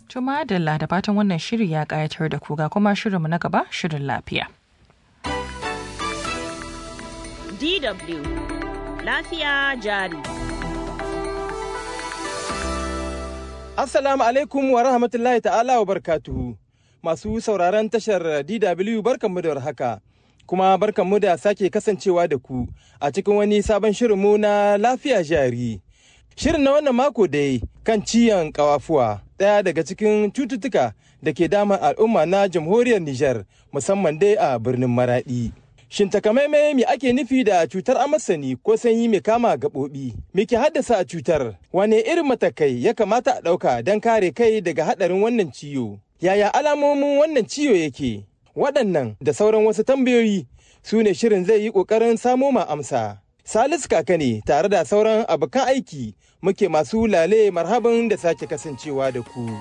To madalla da fatan wannan shiri ya ƙayatar da ku ga kuma shirinmu na gaba shirin lafiya. DW Lafiya jari. Assalamu alaikum wa rahmatullahi ta'ala wa barkatuhu. Masu sauraron tashar DW barkanmu da warhaka. Kuma barkanmu da sake kasancewa da ku a cikin wani sabon shirinmu na lafiya jari. Shirin na wannan mako dai kan ciyan kawafuwa ɗaya daga cikin cututtuka da ke damar al'umma na jamhuriyar Nijar musamman dai a birnin Maraɗi. Shin takamaimai me ake nufi da cutar amasani ko sanyi mai kama gaɓoɓi? Me ke haddasa cutar? Wane irin matakai ya kamata a ɗauka don kare kai daga haɗarin wannan ciwo? Yaya alamomin wannan ciwo yake? Waɗannan da sauran wasu tambayoyi su ne shirin zai yi ƙoƙarin samo ma amsa. Salisu kaka ne tare da sauran abokan aiki muke masu lale marhaban da sake kasancewa da ku.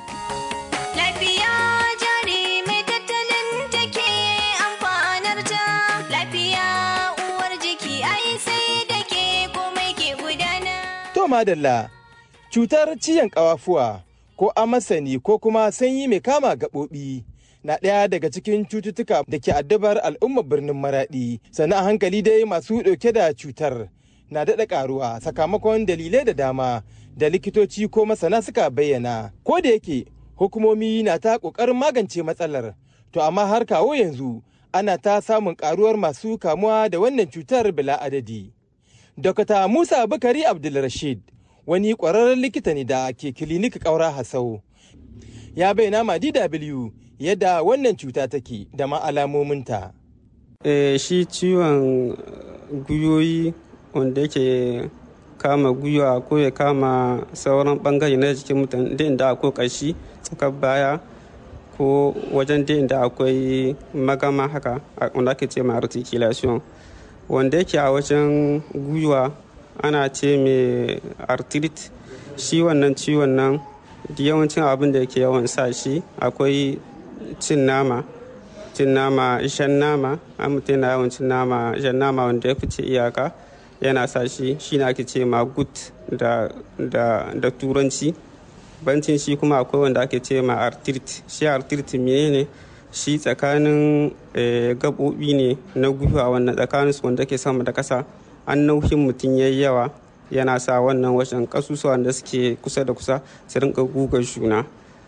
To madalla, cutar ciyan ƙawafuwa ko amasani ko kuma sanyi mai kama gaɓoɓi na ɗaya daga cikin cututtuka da ke addabar al'ummar birnin maraɗi sannan a hankali dai masu ɗauke da cutar na daɗa ƙaruwa sakamakon dalilai da dama da likitoci ko masana suka bayyana ko da yake hukumomi na ta ƙoƙarin magance matsalar to amma har kawo yanzu ana ta samun ƙaruwar masu kamuwa da wannan cutar bila adadi. Dokta Musa Bukari Abdulrashid wani ƙwararren likita ne da ke kilinik ƙaura Hasau. Ya bayyana ma DW yadda wannan cuta take da ma alamominta. E, shi ciwon guyoyi wanda yake kama gwiwa ko ya kama sauran bangare na jikin mutum da inda akwai ƙashi tsakar baya ko wajen da inda akwai magama haka wanda ake ce ma articulation. wanda yake a wajen gwiwa ana ce mai arthritis shi wannan ciwon nan yawancin abin da yake yawan sa shi akwai cin nama cin nama shan nama an mutum yana yawan cin nama shan nama wanda ya fice iyaka yana sa shi shi na ake ce ma gut da, da, da turanci bancin shi kuma akwai wanda ake ce ma arthritis shi arthritis mene ne shi tsakanin gaɓoɓi ne na gwiwa wannan tsakanin su wanda ke sama da ƙasa an nauyin mutum yayi yawa yana sa wannan wajen ƙasusuwan da suke kusa da kusa su rinka guga juna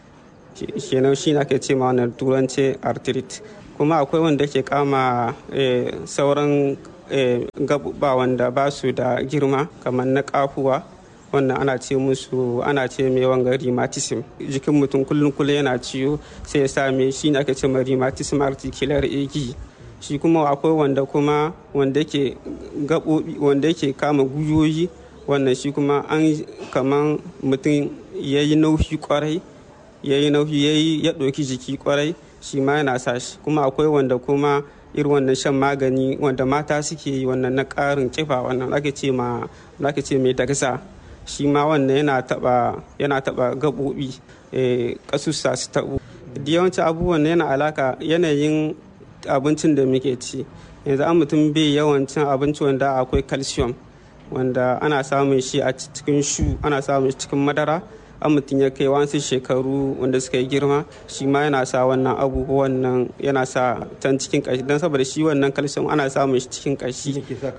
kenan shi na ke ce ma wannan turanci arthritis kuma akwai wanda ke kama sauran gaɓuɓɓa wanda ba su da girma kamar na ƙafuwa wannan ana ce musu ana ce mai wanga rheumatism jikin mutum kullum kullum yana ciwo sai ya same shi ne ake ce mai rheumatism articular ag shi kuma akwai wanda kuma wanda yake gaɓoɓi wanda yake kama guyoyi wannan shi kuma an kaman mutum ya yi nauyi kwarai ya yi nauyi ya ɗauki jiki kwarai shi ma yana sa shi kuma akwai wanda kuma irin wannan shan magani wanda mata suke yi wannan na ƙarin kifa wannan ake ce ma ake ce mai dagsa shi ma wannan yana taba yana taba gaɓoɓi ƙasussa su taɓo da yawancin abubuwan yana alaka yanayin abincin da muke ci yanzu an mutum bai yawan cin abinci wanda akwai calcium wanda ana samun shi a cikin shu ana samun shi cikin madara an mutum ya kai wasu shekaru wanda suka yi girma shi ma yana sa wannan abubuwan nan yana sa can cikin kashi don saboda shi wannan calcium ana samun shi cikin kashi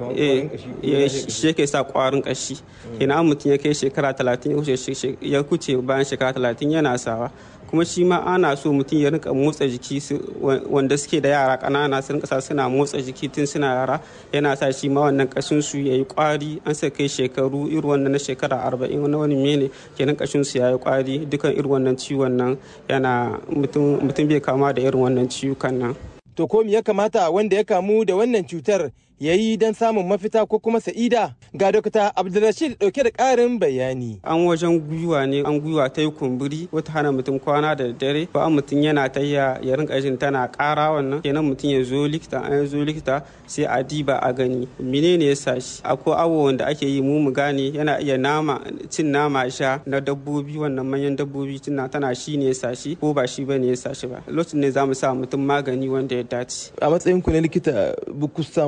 shi yake sa kwarin kashi kenan an mutum ya kai shekara talatin ya kuce bayan shekara talatin yana sawa kuma shi ma ana so mutum ya rinka motsa jiki wanda suke da yara ƙanana su rinka sa suna motsa jiki tun suna yara yana sa shi ma wannan kashin su yayi kwari an sa kai shekaru irin wannan na shekara arba'in wani wani mene kenan kashin su yayi kwari dukan irin wannan ciwon nan yana mutum bai kama da irin wannan ciwukan nan to ko ya kamata wanda ya kamu da wannan cutar ya yi don samun mafita ko kuma sa'ida ga dokta abdulrashid dauke da karin bayani an wajen gwiwa ne an gwiwa ta yi kumburi wata hana mutum kwana da dare ba an mutum yana ta ya rinka jin tana kara wannan kenan mutum ya zo likita an zo likita sai a diba a gani menene ya sa shi akwai awo wanda ake yi mu mu gane yana iya nama cin nama sha na dabbobi wannan manyan dabbobi tana tana shi ne ya sa shi ko ba shi bane ya sa shi ba lokacin ne za mu sa mutum magani wanda ya dace a matsayin ku na likita ba ku samu wani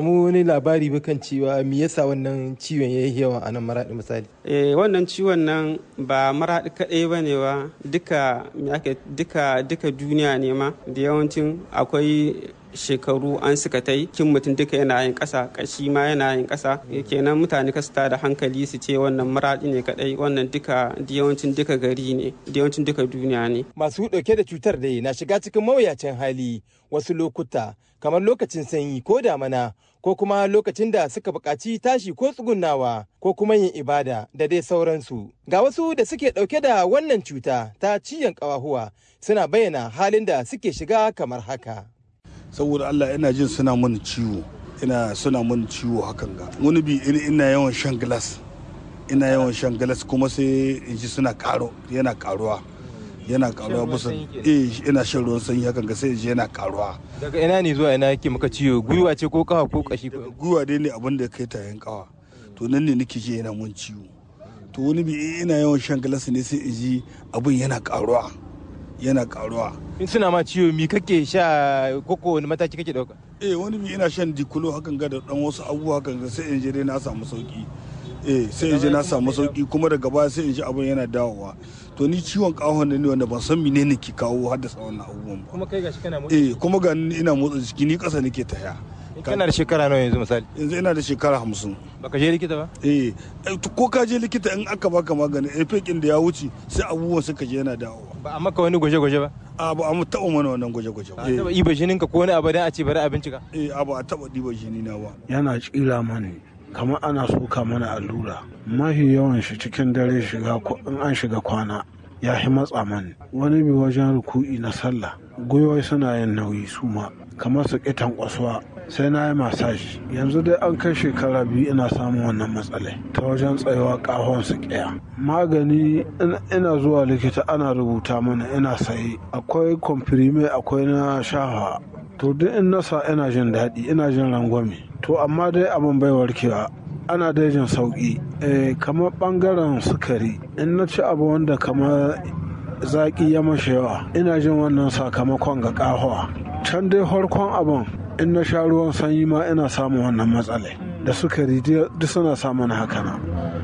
wani labari ba kan cewa me yasa wannan ciwon ya yi yawa a nan maraɗi misali eh wannan ciwon nan ba maraɗi kaɗai ba ne ba duka duka duka duniya ne ma da yawancin akwai shekaru an suka tai kin mutum duka yana yin ƙasa ƙashi ma yana yin ƙasa kenan mutane ka ta da hankali su ce wannan maraɗi ne kaɗai wannan duka yawancin duka gari ne yawancin duka duniya ne masu ɗauke da cutar dai na shiga cikin mawuyacin hali wasu lokuta kamar lokacin sanyi ko damana ko kuma lokacin da suka buƙaci tashi ko tsugunnawa ko kuma yin ibada da dai sauransu ga wasu da suke ɗauke da wannan cuta ta ciyan ƙawahuwa suna bayyana halin da suke shiga kamar haka saboda Allah ina jin suna mun ciwo ina suna mun ciwo hakan ga wani bi ina yawan shan glass ina yawan shan glass kuma sai in ji suna karo yana karuwa yana karuwa bisa eh ina shan ruwan sanyi hakan ga sai in ji yana karuwa daga ina ne zuwa ina yake maka ciwo gwiwa ce ko kafa ko kashi gwiwa dai ne abin da kai tayin kawa to nan ne nake ji yana mun ciwo to wani bi ina yawan shan glass ne sai in ji abin yana karuwa yana karuwa in suna ma ciwo mi kake sha koko wani mataki kake dauka eh wani bi ina shan dikulo hakan ga da dan wasu abubuwa hakan ga sai in je dai na samu sauki eh sai in je na samu sauki kuma daga baya sai in ji abin yana dawowa to ni ciwon kahon ne wanda ban san menene ke kawo haddasa wannan abubuwan ba kuma kai gashi kana motsa eh kuma ga ina motsa jiki ni kasa nake taya kana da shekara nawa yanzu misali yanzu ina da shekara hamsin baka je likita ba eh ko ka je likita in aka baka magani efekin da ya wuce sai abubuwan suka je yana dawowa ba a maka wani gwaje-gwaje ba a ba a mu taɓa mana wannan gwaje-gwaje ba taɓa iba jinin ka ko wani abu dan a ce bari a bincika eh a ba a taɓa ɗiba jini na ba yana tsira mani kamar ana soka mana allura mafi yawan shi cikin dare shiga in an shiga kwana ya fi matsa mani wani bi wajen ruku'i na sallah gwiwai suna yin nauyi su ma kamar su kitan kwasuwa sai na yi masaji yanzu dai an kai shekara biyu ina samun wannan matsalai ta wajen tsayawa kahon su kiya magani ina zuwa likita ana rubuta mana ina sayi akwai komfirime akwai na shafa to duk in nasa ina jin daɗi ina jin rangwame to amma dai abin bai warkewa ana dai jin sauƙi kamar ɓangaren sukari in na ci abu wanda kamar zaƙi ya mashi yawa ina jin wannan sakamakon ga ƙahowa can dai farkon abin in na sha ruwan sanyi ma ina samun wannan matsala da sukari duk suna samun haka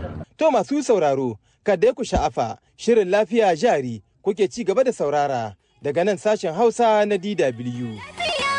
To masu sauraro, kada ku sha'afa shirin lafiya jari kuke ci gaba da saurara daga nan sashen Hausa na DW.